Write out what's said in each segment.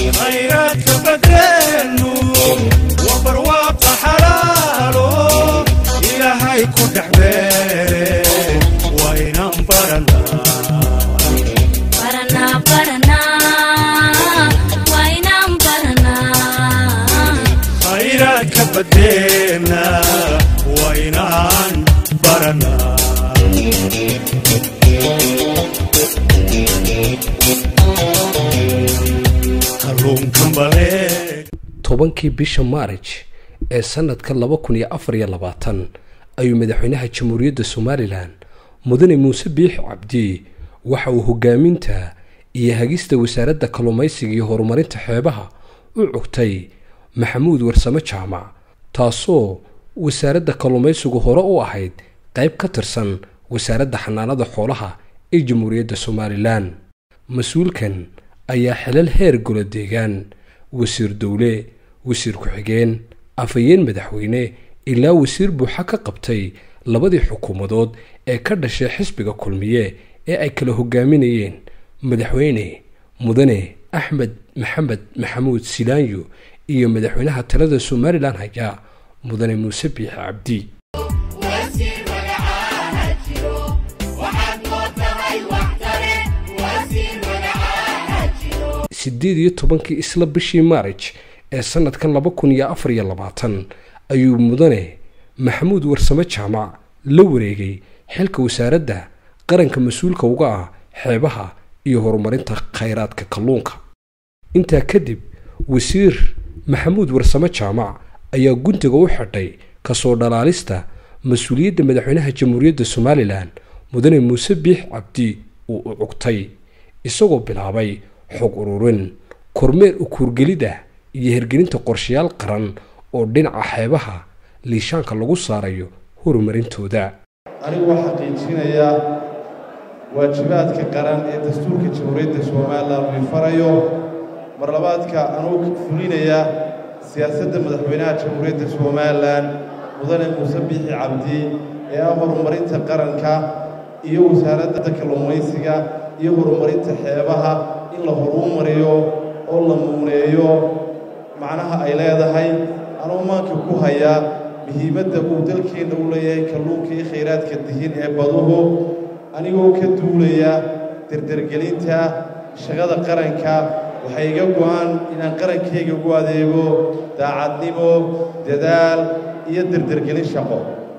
khayraadka badeenu waa barwaaqa xalaalo ilaahay ku dhex beere waa inaan baranaa Baranaa, baranaa, waa inaan baranaa. khayraadka badeena waa inaan baranaa kalluunkan baleeg tobankii bisha maarij ee sanadka laba kun iyo afar iyo labaatan ayuu madaxweynaha jamhuuriyadda somalilan mudane muuse biix cabdi waxa uu hogaaminta iyo hagista wasaaradda kalluumaysiga iyo horumarinta xeebaha u cogtay maxamuud warsame jaamac taasoo wasaaradda kalluumaysigu hore u ahayd qayb ka tirsan wasaaradda xanaanada xoolaha ee jamhuuriyadda somalilan mas-uulkan ayaa xilal heer golo deegaan wasiir dowle wasiir ku-xigeen afhayeen madaxweyne ilaa wasiir buuxa ka qabtay labadii xukuumadood ee ka dhashay xisbiga kulmiye ee ay kala hogaaminayeen madaxweyne mudane axmed maxamed maxamuud silaanyo iyo madaxweynaha talada somalilan haya mudane muuse biix cabdi wasiir magacaana jiro waxaad mootahay wax tare wasiir magacaana jiro siddeed iyo tobankii isla bishii maarij ee sanadkan laba kun iyo afar iyo labaatan ayuu mudane maxamuud warsame jaamac la wareegay xilka wasaaradda qaranka mas-uulka uga ah xeebaha iyo horumarinta khayraadka kalluunka intaa kadib wasiir maxamuud warsame jaamac ayaa guntiga u xidhay kasoo dhalaalista mas-uuliyadda madaxweynaha jamhuuriyadda somalilan mudane muuse biix cabdi uu u cugtay isagoo bilaabay xog ururin kormeer ukuurgelid ah iyo hirgelinta qorshayaal qaran oo dhinaca xeebaha liishaanka lagu saarayo horumarintooda anigu waa xaqiijinayaa waajibaadka qaran ee dastuurka jamhuuriyadda somalilan uu farayo mar labaadka anuu fulinayaa siyaasadda madaxweynaha jamhuuriyadda somalilan mudane muuse biixi cabdi ee ah horumarinta qaranka iyo wasaaradda kalluumaysiga iyo horumarinta xeebaha in la horumariyo oo la muuneeyo macnaha ay leedahay anuu maanka ku hayaa muhiimadda uu dalkeenna u leeyahay kalluunka iyo khayraadka dihin ee baduhu anigoo ka duulaya derdergelinta shaqada qaranka waxay iga go'an inaan qarankayga ugu adeego daacadnimo dadaal iyo derdergelin shaqo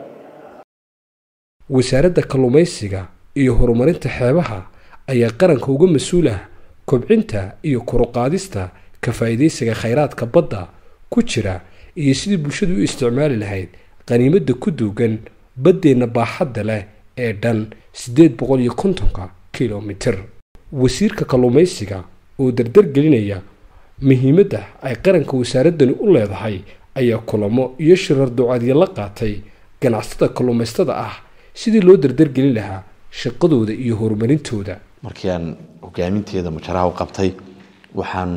wasaaradda kalluumaysiga iyo horumarinta xeebaha ayaa qaranka uga mas-uul ah kobcinta iyo koruqaadista ka faa'iidaysiga khayraadka badda ku jira iyo sidii bulshadu u isticmaali lahayd qaniimadda ku duugan baddeenna baaxadda leh ee dhan siddeed boqol iyo kontonka kilomitir wasiirka kalluumaysiga oo dardargelinaya muhiimadda ay qaranka wasaaraddani u leedahay ayaa kulamo iyo shirar ducaadyo la qaatay ganacsatada kalluumaystada ah sidii loo dardargelin lahaa shaqadooda iyo horumarintooda markii aan hogaaminteeda majaraha u qabtay waxaan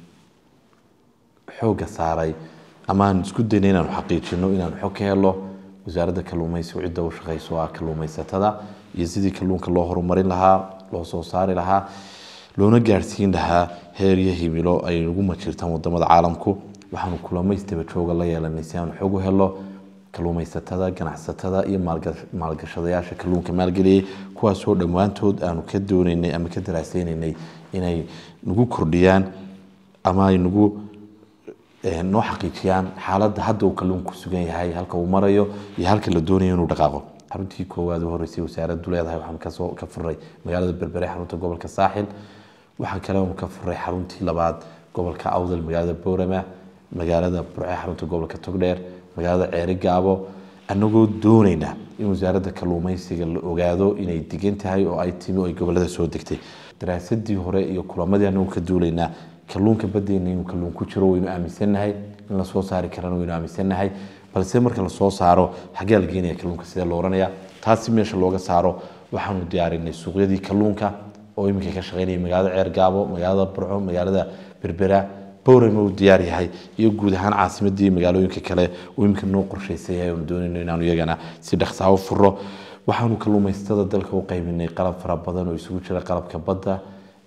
xoogga saaray ama aan isku daynay inaanu xaqiijino inaanu xog ka helo wasaaradda kalluumaysigu cidda u shaqayso ah kalluumaysatada iyo sidii kalluunka loo horumarin lahaa loo soo saari lahaa loona gaadhsiin lahaa heer iyo himilo ay ugu majirtaan wadamada caalamku waxaanu kulamaystaba jooga la yeelanay si aanu xog u helo kalluumaysatada ganacsatada iyo maalgashadayaasha kalluunka maalgeliyey kuwaasoo dhammaantood aanu ka doonaynay ama ka daraaseynay inay nagu kordhiyaan ama ay nagu noo xaqiijiyaan xaaladda hadda uu kalluunku sugan yahay halka uu marayo iyo halka la doonayo inuu dhaqaaqo xaruntii koowaad u horeysay wasaaraddu leedahay waxaan kasoo ka furay magaalada berbere xarunta gobolka saaxil waxaa kale oonu ka furay xaruntii labaad gobolka awdal magaalada boorama magaalada burce xarunta gobolka togdheer magaalada ceeri gaabo annagoo doonayna in wasaaradda kalluumaysiga la ogaado inay degan tahay oo ay timi oo ay gobolada soo degtay daraasadii hore iyo kulamadii annagoo ka duulaynaa kalluunka badeena inuu kalluun ku jiro waynu aaminsannahay in la soo saari karana waynu aaminsannahay balse marka la soo saaro xaggee la geenaya kalluunka sidee loo oranaya taasi meesha looga saaro waxaanu diyaarinay suuqyadii kalluunka oo iminka ka shaqeynaya magaalada ceergaabo magaalada burco magaalada berbera bowrama uu diyaar yahay iyo guud ahaan caasimadii magaalooyinka kale uu iminka noo qorshaysan yahay oonu doonayno inaanu iyagana si dhaqsaa u furo waxaanu kalluumaysatada dalka u qaybinay qalab fara badan oo isugu jira qalabka badda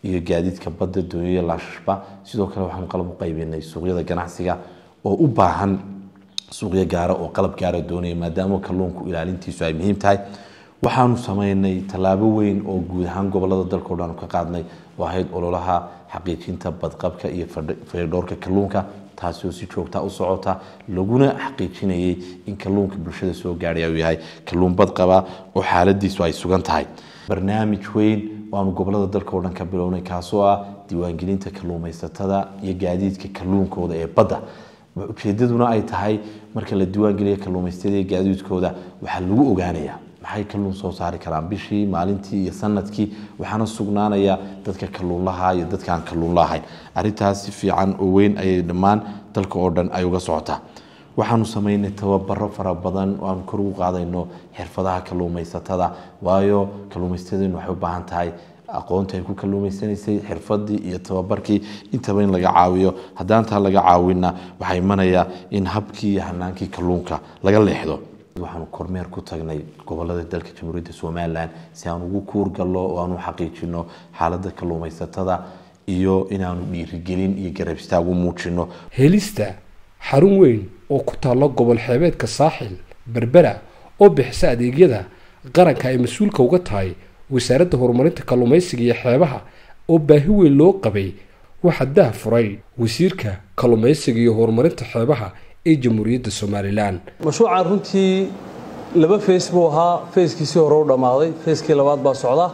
iyo gaadiidka badda dooniya laashashba sidoo kale waxaanu qalab u qaybinay suuqyada ganacsiga oo u baahan suuqyo gaara oo qalab gaara doonaya maadaama kalluunku ilaalintiisu ay muhiim tahay waxaanu sameynay tallaabo weyn oo guud ahaan gobolada dalka o dhan ka qaadnay oo ahayd ololaha xaqiijinta badqabka iyo fayadhowrka kalluunka taasi oo si joogta u socota laguna xaqiijinayay in kalluunka bulshada soo gaadhay uu yahay kalluun badqaba oo xaaladiisu ay sugan tahay barnaamij weyn waanu gobolada dalka oo dhan ka bilownay kaasoo ah diiwaangelinta kalluumaysatada iyo gaadiidka kalluunkooda ee badda ujeedaduna ay tahay marka la diiwaangeliya kalluumaysatada iyo gaadiidkooda waxaa lagu ogaanayaa maxay kalluun soo saari karaan bishii maalintii iyo sanadkii waxaana sugnaanaya dadka kalluunlaha iyo dadka aan kalluun lahayn arintaas si fiican oo weyn ayay dhammaan dalka oo dhan ay uga socotaa waxaanu sameynay tababaro fara badan oo aanu kor ugu qaadayno xirfadaha kalluumaysatada waayo kalluumaysatadenu waxay u baahan tahay aqoonta ay ku kalluumaysanaysay xirfadii iyo tababarkii intaba in laga caawiyo haddaan taa laga caawinna waxaa imanaya in habkii iyo hanaankii kalluunka laga leexdo waxaanu kormeer ku tagnay gobolada dalka jamhuuriyadda somalilan si aan ugu kuurgallo oo aanu xaqiijino xaaladda kalluumaysatada iyo inaanu dhiirigelin iyo garab istaag u muujino helista xarun weyn oo ku taalla gobol xeebeedka saaxil berbera oo bixisa adeegyada qaranka ay mas-uulka uga tahay wasaaradda horumarinta kalluumaysiga iyo xeebaha oo baahi weyn loo qabay waxaa dah furay wasiirka kalluumaysiga iyo horumarinta xeebaha ee jamhuuriyadda somalilan mashruucan runtii laba fays buu ahaa fayskiisii hore u dhammaaday fayskii labaad baa socda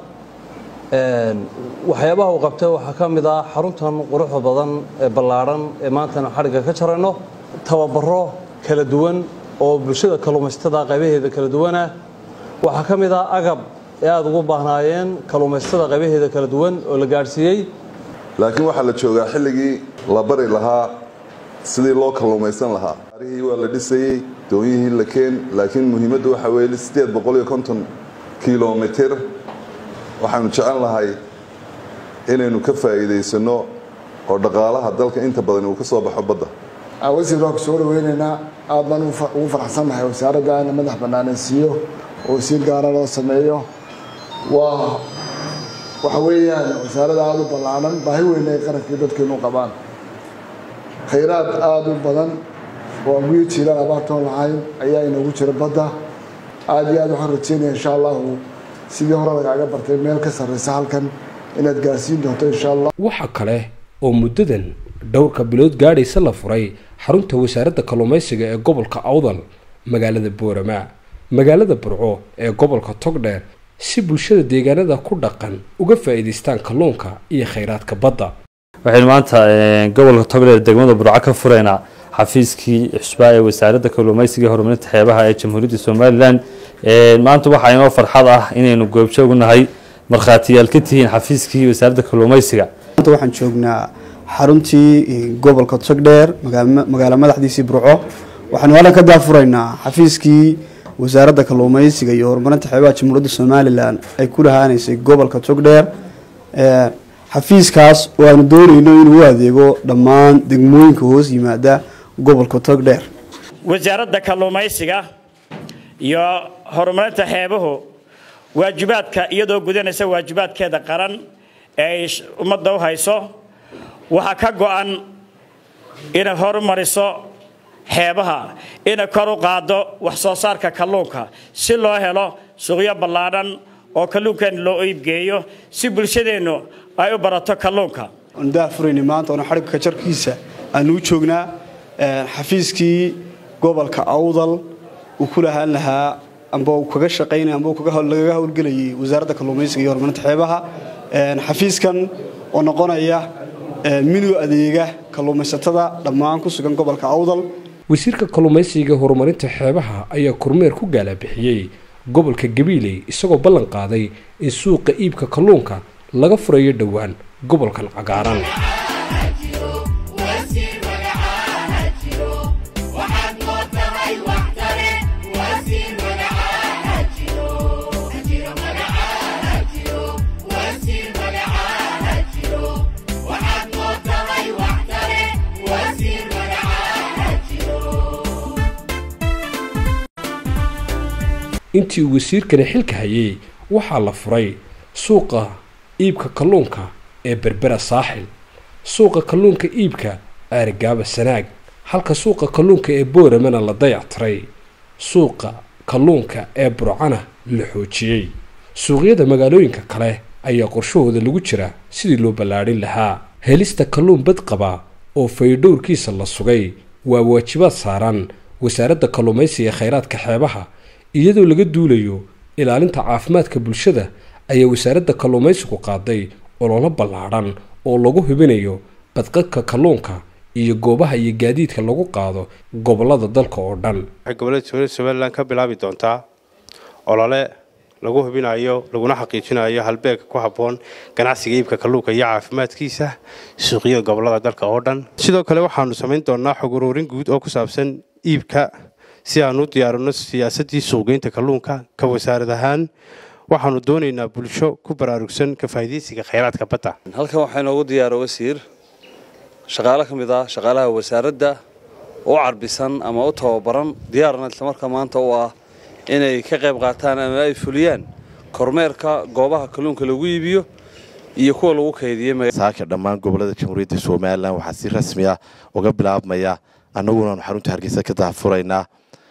waxyaabaha uu qabtay waxaa ka mid ah xaruntan quruxda badan ee ballaadhan ee maantana xadhigga ka jarayno tababaro kala duwan oo bulshada kalluumaysatada qaybaheeda kala duwanah waxaa ka mid ah agab ee aada ugu baahnaayeen kalluumaysatada qaybaheeda kala duwan oo la gaadhsiiyey laakiin waxaa la joogaa xilligii la bari lahaa sidii loo kalluumaysan lahaa arihii waa la dhisayey doonyihii la keen laakiin muhiimaddu waxa weeye sideed boqol iyo konton kilomitir waxaanu jecel lahay inaynu ka faa'iidaysano oo dhaqaalaha dalka inta badan uu ka soo baxo badda wasiir waan ku soo dhaweynaynaa aad baan ugu farxsannahay wasaaradda in madax bannaanaysiiyo oo wasiir gaara loo sameeyo waa waxa weeyaan wasaaradda aada u ballaanan baahi weyn ay qarankii dadkeenu qabaan khayraad aada u badan oo aan guyo jiilaan abaartoon lahayn ayaa inoogu jira badda aada iyo aad waxaan rajeynaya insha allahu sidii hore lagaaga bartay meel ka sarreysa halkan inaad gaarsiin doonto insha allah waxaa kale oo muddadan dhowrka bilood gaadhaysa la furay xarunta wasaaradda kalluumaysiga ee gobolka awdal magaalada boorama magaalada burco ee gobolka togdheer si bulshada deegaanada ku dhaqan uga faa'iidaystaan kalluunka iyo khayraadka badda waxaynu maanta gobolka togdheer degmada burco ka fureynaa xafiiskii xusbaa ee wasaaradda kalluumaysiga iyo horumarinta xeebaha ee jamhuuriyadda somalilan maanta waxaa inoo farxad ah inaynu goobjoog nahay markhaatiyaal ka tihiin xafiiskii wasaaradda kalluumaysiga maanta waxaan joognaa xaruntii gobolka togdheer magaalo madaxdiisii burco waxaanu halkan ka daafuraynaa xafiiskii wasaaradda kalluumaysiga iyo horumarinta xeebaha jamhuuriyadda somalilan ay ku lahaanaysay gobolka togdheer xafiiskaas oo aanu doonayno inuu u adeego dhammaan degmooyinka hoos yimaada gobolka togdheer wasaaradda kalluumaysiga iyo horumarinta xeebuhu waajibaadka iyadoo gudanaysa waajibaadkeeda qaran ee ay ummadda u hayso waxaa ka go-an inay horumariso xeebaha inay kor u qaaddo wax soo saarka kalluunka si loo helo suuqyo ballaadhan oo kalluunkeenna loo iibgeeyo si bulshadeennu ay u barato kalluunka aanu daafurayna maanta oona xadhigga kajarkiisa aanu u joognaa xafiiskii gobolka awdal uu ku lahaan lahaa amba uu kaga shaqaynaya amba lagaga howlgelayay wasaaradda kalluumaysiga iyo horumarinta xeebaha xafiiskan oo noqonaya minu adeega kalluumaysatada dhammaan ku sugan gobolka awdal wasiirka kalluumaysiga iyo horumarinta xeebaha ayaa kormeer ku gaalabixiyey gobolka gabiiley isagoo ballan qaaday in suuqa iibka kalluunka laga furayo dhowaan gobolkan cagaaran intii uu wasiirkani xilka hayay waxaa la furay suuqa iibka kalluunka ee berbera saaxil suuqa kalluunka iibka aarigaaba sanaag halka suuqa kalluunka ee booramana la dayactiray suuqa kalluunka ee burcana la xoojiyey suuqyada magaalooyinka kale ayaa qorshahooda lagu jira sidii loo ballaadhin lahaa helista kalluun bad qaba oo faydhowrkiisa la sugay waa waajibaad saaran wasaaradda kalluumaysiga khayraadka xeebaha iyadoo laga duulayo ilaalinta caafimaadka bulshada ayaa wasaaradda kalluumaysigu qaaday ololo ballaadhan oo lagu hubinayo badqabka kalluunka iyo goobaha iyo gaadiidka lagu qaado gobollada dalka oo dhan waxay gobollada jamhuuriyadda somalilan ka bilaabi doontaa olole lagu hubinayo laguna xaqiijinayo halbeegka ku habboon ganacsiga iibka kalluunka iyo caafimaadkiisa suuqyada gobollada dalka oo dhan sidoo kale waxaanu samayn doonaa xog uruurin guud oo ku saabsan iibka si aanu u diyaarino siyaasaddii suuqgeynta kalluunka ka wasaarad ahaan waxaanu doonaynaa bulsho ku baraarugsan ka faa'iidaysiga khayraadka badda halkan waxaa inoogu diyaara wasiir shaqaale ka mid ah shaqaalaha wasaaradda u carbisan ama u tababaran diyaarna islamarkaa maanta u ah inay ka qayb qaataan ama ay fuliyaan kormeerka goobaha kalluunka lagu iibiyo iyo kuwa lagu kaydiye saaka dhammaan gobollada jamhuuriyadda somalilan waxaa si rasmi ah uga bilaabmaya annagunaanu xarunta hargeysa ka daahfuraynaa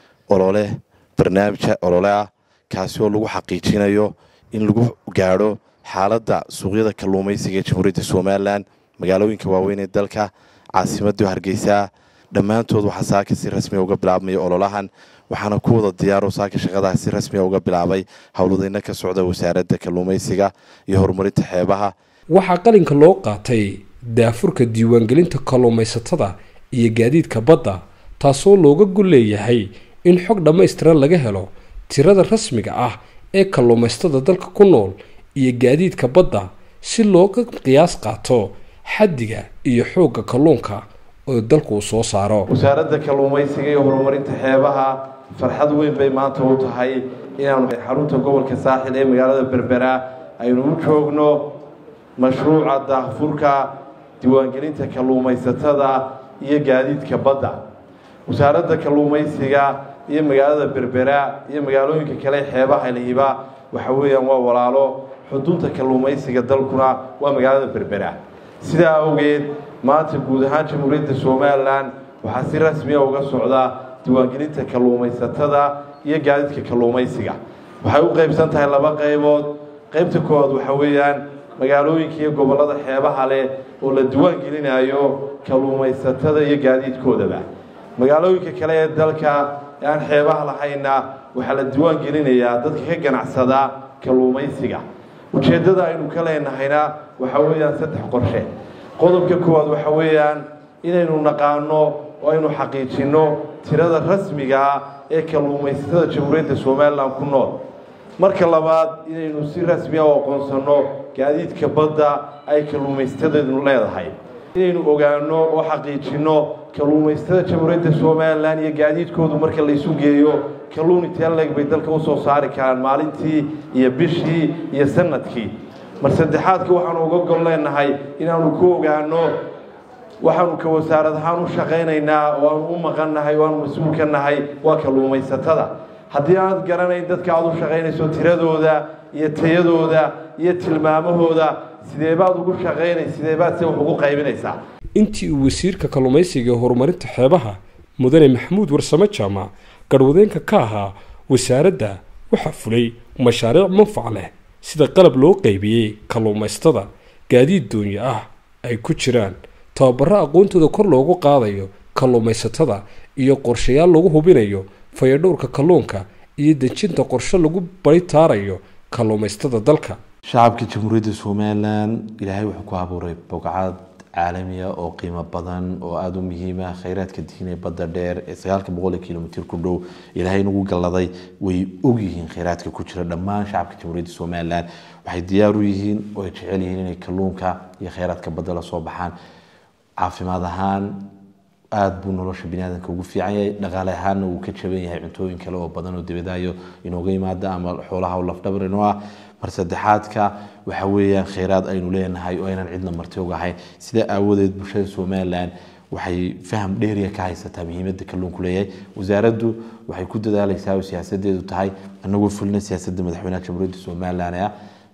olole barnaamija olole ah kaasi oo lagu xaqiijinayo in lagu gaadho xaaladda suuqyada kalluumaysiga ee jamhuuriyadda somalilan magaalooyinka waaweyn ee dalka caasimadda hargeysa dhammaantood waxaa saaka si rasmiya uga bilaabmaya ololahan waxaana ku wada diyaaro saaka shaqadaha si rasmiya uga bilaabay howladayna ka socda wasaaradda kalluumaysiga iyo horumarinta xeebaha waxaa qalinka loo qaatay daafurka diiwaangelinta kalluumaysatada iyo gaadiidka badda taasoo looga gol leeyahay in xog dhammaystiran laga helo tirada rasmiga ah ee kalluumaystada dalka ku nool iyo gaadiidka badda si looga qiyaas qaato xaddiga iyo xoogga kalluunka oo dalku uu soo saaro wasaaradda kalluumaysiga iyo horumarinta xeebaha farxad weyn bay maanta u tahay inaanu xarunta gobolka saaxil ee magaalada berbera aynu u joogno mashruuca daahfurka diiwaangelinta kalluumaysatada iyo gaadiidka badda wasaaradda kalluumaysiga iyo magaalada berbera iyo magaalooyinka kale xeebaha lihiba waxa weeyaan waa walaalo xudunta kalluumaysiga dalkuna waa magaalada berbera sidaa awgeed maanta guud ahaan jamhuuriyadda somalilan waxaa si rasmiya uga socda diiwaangelinta kalluumaysatada iyo gaadiidka kalluumaysiga waxay u qaybsan tahay laba qaybood qaybta koowaad waxa weeyaan magaalooyinka iyo gobollada xeebaha leh oo la diiwaan gelinayo kalluumaysatada iyo gaadiidkoodaba magaalooyinka kale ee dalka ee aan xeebaha lahayna waxaa la diiwaan gelinayaa dadka ka ganacsada kalluumaysiga ujeeddada aynu ka leenahayna waxa weeyaan saddex qorshe qodobka koowaad waxa weeyaan inaynu naqaano oo aynu xaqiijinno tirada rasmiga ah ee kalluumaysatada jamhuuriyadda somalilan ku nool marka labaad inaynu si rasmi ah u aqoonsanno gaadiidka badda ay kalluumaysatada leedahay inaynu ogaano oo xaqiijinno kalluumaysatada jamhuuriyadda somalilan iyo gaadiidkoodu marka laysu geeyo kalluun intee leeg bay dalka usoo saari karaan maalintii iyo bishii iyo sanadkii mar saddexaadka waxaanu uga gol leenahay inaanu ku ogaano waxaanu ka wasaarad ahaan u shaqaynaynaa oo aanu u maqannahay oo aanu mas-uul ka nahay waa kalluumaysatada haddii aanad garanayn dadka aad u shaqaynayso tiradooda iyo tayadooda iyo tilmaamahooda sidee baad ugu shaqaynay sidee baad se wax ugu qaybinaysaa intii uu wasiirka kalluumaysiga ee horumarinta xeebaha mudane maxamuud warsame jaamac garwadeenka ka ahaa wasaaradda waxaa fulay mashaariic manfac leh sida qalab loo qaybiyey kalluumaysatada gaadiid doonyo ah ay ku jiraan tababaro aqoontooda kor loogu qaadayo kalluumaysatada iyo qorshayaal lagu hubinayo fayadhowrka kalluunka iyo dejinta qorshe lagu baritaarayo kalluumaysatada dalka shacabka jamhuuriyadda somalilan ilaahay wuxuu ku abuuray bogcad caalamiya oo qiimo badan oo aada u muhiima khayraadka diin ee badda dheer ee sagaalka boqol kilomitr ku dhow ilaahay nagu galladay way ogyihiin khayraadka ku jira dhammaan shacabka jamhuuriyadda somalilan waxay diyaar u yihiin oo ay jecel yihiin inay kalluunka iyo khayraadka badda la soo baxaan caafimaad ahaan aada buu nolosha biniaadanka ugu fiican yahay dhaqaale ahaanna wuu ka jaban yahay cuntooyin kale oo badan oo dibadayo inooga yimaada ama xoolaha lafdhabar inoo ah mar saddexaadka waxa weeyaan khayraad aynu leenahay oo aynan cidna marti ogahayn sidaa aawadeed bulshada somalilan waxay faham dheeriya ka haysataa muhiimadda kalluunku leeyahay wasaaraddu waxay ku dadaalaysaa oo siyaasadeedu tahay anagoo fulina siyaasadda madaxweynaha jamhuuriyadda somalilan ah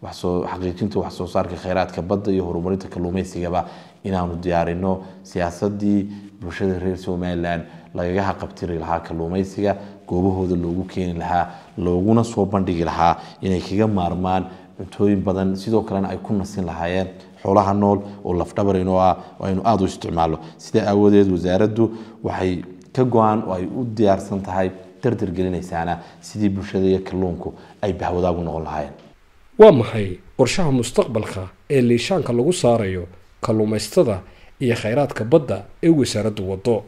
waxsoo xaqiijinta wax soo saarka kheyraadka badda iyo horumarinta kalluumeysigaba inaanu diyaarino siyaasadii bulshada reer somalilan lagaga haqabtiri lahaa kalluumeysiga goobahooda loogu keeni lahaa looguna soo bandhigi lahaa inay kaga maarmaan cuntooyin badan sidoo kalena ay ku nasin lahaayeen xoolaha nool oo lafdhabar inoo ah oo aynu aada u isticmaalno sidaa aawadeed wasaaraddu waxay ka go-aan oo ay u diyaarsan tahay dardar gelinaysaana sidii bulshada iyo kalluunku ay bahwadaagu noqon lahaayeen waa maxay qorshaha mustaqbalka ee liishaanka lagu saarayo kalluumaystada iyo khayraadka badda ee wasaaraddu waddo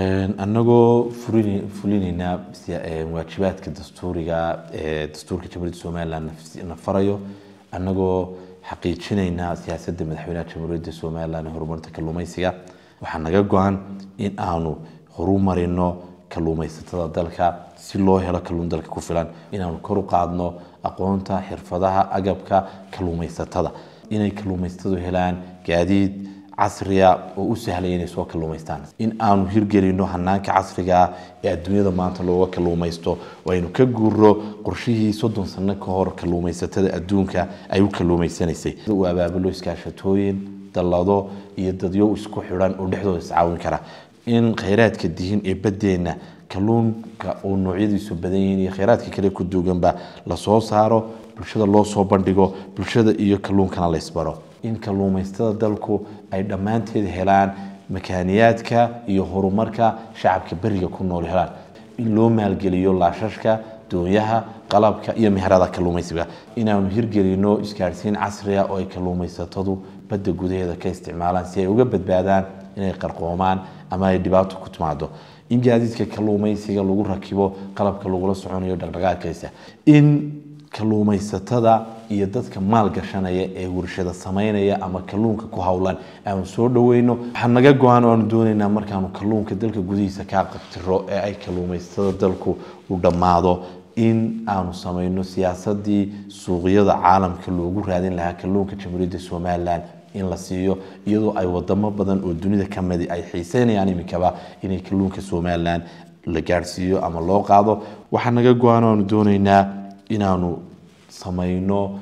annagoo fulin fulinaynaa waajibaadka dastuuriga ee dastuurka jamhuuriyadda somalilan na farayo annagoo xaqiijinaynaa siyaasadda madaxweynaha jamhuuriyadda somalilan ee horumarinta kalluumeysiga waxaa naga go-an in aanu horumarino kalluumeysatada dalka si loo helo kalluun dalka ku filan inaanu kor u qaadno aqoonta xirfadaha agabka kalluumeysatada inay kalluumeysatadu helaan gaadiid casriya oo u sahlaya inay soo kalluumaystaan in aanu hirgelino hanaanka casriga ah ee adduunyada maanta looga kalluumaysto oo aynu ka guuro qorshihii soddon sano ka hor kalluumaysatada adduunka ay u kalluumaysanaysay uu abaabulo iskaashatooyin dallado iyo dadyo isku xidhan oo dhexdooda iscaawin kara in khayraadka dihin ee baddeenna kalluunka oo noocyadiisu badan yihiin iyo khayraadka kale ku duuganba lasoo saaro bulshada loo soo bandhigo bulshada iyo kalluunkana la isbaro in kalluumaystada dalku ay dhammaanteed helaan makaaniyaadka iyo horumarka shacabka beriga ku nool helaan in loo maalgeliyo laashashka doonyaha qalabka iyo meherada kalluumaysiga inaanu hirgelino isgaadhsiin casriga oo ay kalluumaysatadu badda gudaheeda ka isticmaalaan si ay uga badbaadaan inay qarqoomaan ama ay dhibaato ku timaado in gaadiidka kalluumaysiga lagu rakibo qalabka lagula soconayo dhaqdhaqaaqaysa in kalluumaysatada iyo dadka maal gashanaya ee warshada samaynaya ama kalluunka ku howlan aanu soo dhaweyno waxaa naga go-aan oo aanu doonaynaa markaanu kalluunka dalka gudihiisa kaa qabtiro ee ay kalluumaysatada dalku u dhammaado in aanu samayno siyaasadii suuqyada caalamka loogu raadin lahaa kalluunka jamhuuriyadda somalilan in la siiyo iyadoo ay wadamo badan oo dunida ka midi ay xiiseynayaan iminkaba inay kalluunka somalilan la gaadhsiiyo ama loo qaado waxaa naga go-aan oo aanu doonaynaa inaanu samayno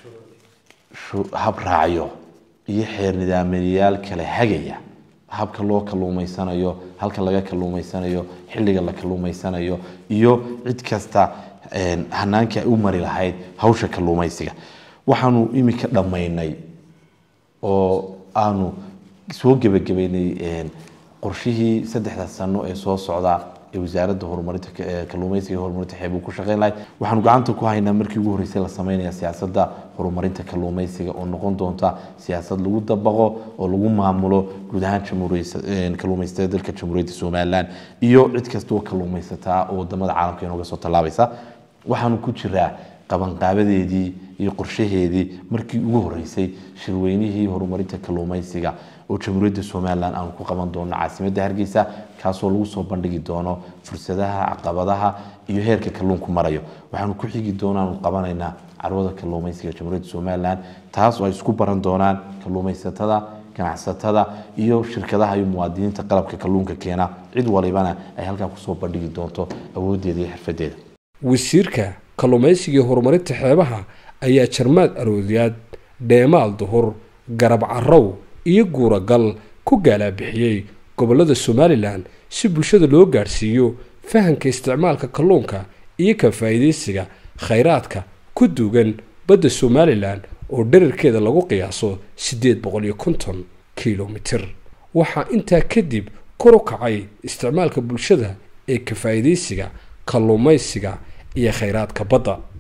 hab raacyo iyo xeer nidaamyayaal kale hagaya habka loo kalluumaysanayo halka laga kalluumaysanayo xilliga la kalluumaysanayo iyo cid kasta hanaanka ay u mari lahayd hawsha kalluumaysiga waxaanu iminka dhammaynay oo aanu soo gebagabaynay qorshihii saddexda sano ee soo socda ee wasaaradda horumarinta kalluumaysiga iyo horumarinta xeebuu ku shaqeyn lahayd waxaanu gacanta ku haynaa markii ugu horreysay la sameynaya siyaasadda horumarinta kalluumaysiga oo noqon doonta siyaasad lagu dabaqo oo lagu maamulo guud ahaan jamhuuriyad kalluumaysatada dalka jamhuuriyadda somalilan iyo cid kasta oo kalluumaysataa oo wadamada caalamka inooga soo tallaabaysa waxaanu ku jiraa qabanqaabadeedii iyo qorshaheedii markii ugu horreysay shirweynihii horumarinta kalluumaysiga oo jamhuuriyadda somalilan aanu ku qaban doono caasimadda hargeysa kaasoo lagu soo bandhigi doono fursadaha caqabadaha iyo heerka kalluunku marayo waxaanu ku xigi doonaanu qabanaynaa carwada kalluumaysiga jamhuuriyadda somalilan taas oo ay isku baran doonaan kalluumaysatada ganacsatada iyo shirkadaha iyo muwaadiniinta qalabka kalluunka keena cid walibana ay halkaa kusoo bandhigi doonto awoodeeda iyo xirfadeeda wasiirka kalluumaysiga iyo horumarinta xeebaha ayaa jarmaad aroodyaad dheemaal duhur garab carow iyo guuragal ku gaalaabixiyey gobollada somalilan si bulshada loo gaadhsiiyo fahamka isticmaalka kalluunka iyo ka faa'iidaysiga khayraadka ku duugan badda somalilan oo dherarkeeda lagu qiyaaso siddeed boqol iyo konton kilomitir waxaa intaa kadib kor u kacay isticmaalka bulshada ee ka faa'iidaysiga kalluumaysiga iyo khayraadka badda